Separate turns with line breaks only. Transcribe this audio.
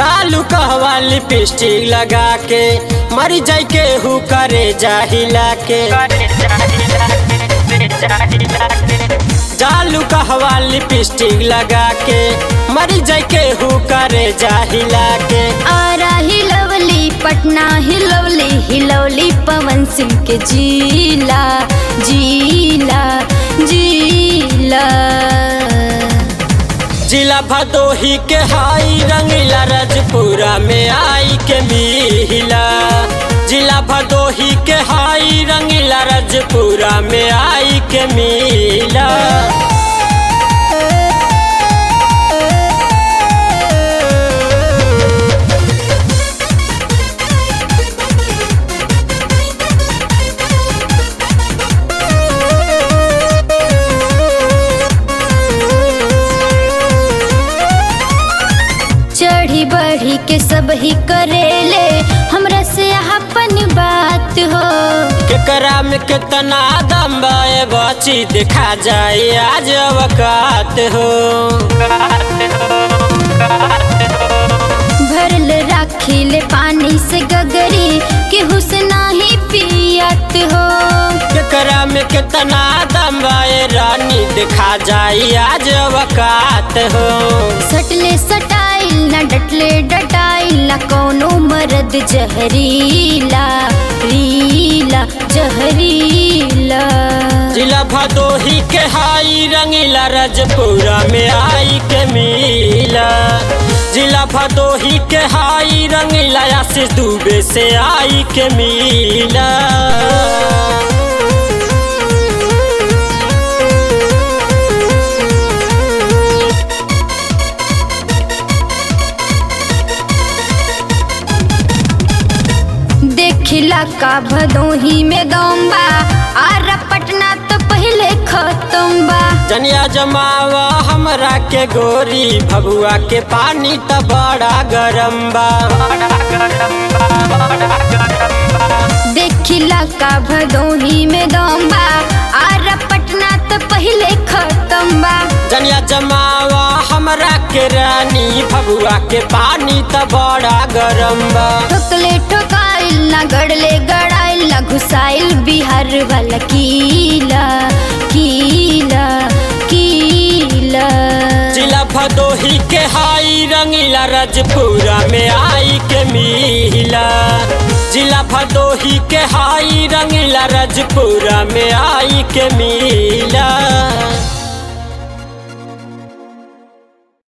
जालू कहवा लिपस्टिक लगा के मर जाई के हु करे जाहिला के जालू कहवा लिपस्टिक लगा के मर जाई के हु करे जाहिला के
आरा हिलवली पटना हिलवली हिलवली पवन सिंह के जीला जीला जीला
जिला भदोही के हाई रंगीला रजपुरा में आई के मिला जिला भदोही के हाई रंगीला रजपुरा में आई के मिला
चढ़ी बढ़ी के सब ही करेले हमरा से अपन बात हो
केकरा में कितना दम बाए बची देखा जाए आज अवकात हो
भरल राखिले पानी से गगरी केहू से नाही पियत हो
केकरा में कितना दम बाए रानी देखा जाए आज अवकात हो
सटले सटाइल न डटले डटाइल न कोनो मरद जहरीला रीला जहरीला
जिला भदोही के हाई रंगीला रजपुरा में आई के मिला जिला भदोही के हाई रंगीला आशीष दुबे से आई के मिला
देखिला का भदोही में दम्बा आरा पटना तो पहले खत्म बा
जनिया जमावा हमरा के गोरी भगुआ के पानी त बड़ा गरम बा
देखिला का भदोही में दम्बा आरा पटना तो पहले खत्म बा
जनिया जमावा हमरा के रानी भगुआ के पानी त बड़ा गरम बा
ठोकले ठोकाइल ना गड़ले गड़ाइल ना घुसाइल बिहार वाला कीला कीला कीला
जिला भदोही के हाई रंगीला रजपुरा में आई के मिला जिला भदोही के हाई रंगीला रजपुरा में आई के मिला